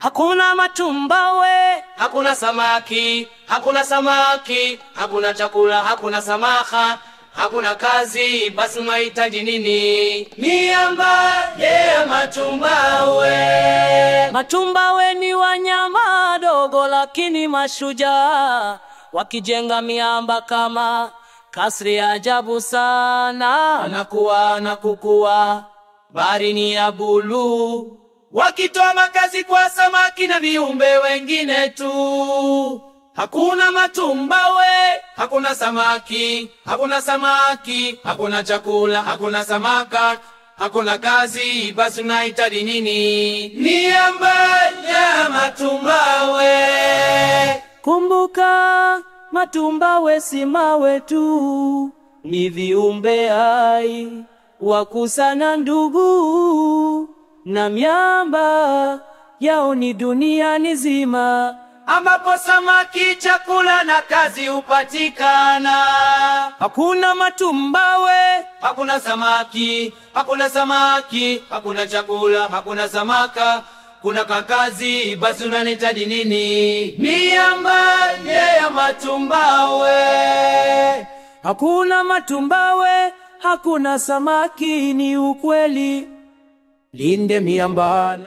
hakuna matumbawe, hakuna samaki, hakuna samaki, hakuna chakula, hakuna samaka, hakuna kazi, basi unahitaji nini? Miamba yeah, matumbawe. matumbawe ni wanyama dogo lakini mashujaa, wakijenga miamba kama kasri ya ajabu sana. Anakuwa na kukua, bahari ni ya buluu, wakitoa makazi kwa samaki na viumbe wengine tu. Hakuna matumbawe, hakuna samaki, hakuna samaki, hakuna chakula, hakuna samaka, hakuna kazi, basi unahitaji nini? Miamba ya matumbawe. Kumbuka, matumbawe si mawe tu, ni viumbe hai wakusana ndugu, na miamba yao ni dunia nzima. ambapo samaki, chakula na kazi hupatikana. Hakuna matumbawe, Hakuna samaki, hakuna samaki, hakuna chakula, hakuna samaka, kuna kakazi, basi unanihitaji nini? Miamba ya matumbawe. hakuna matumbawe, hakuna samaki, ni ukweli. Linde miamba.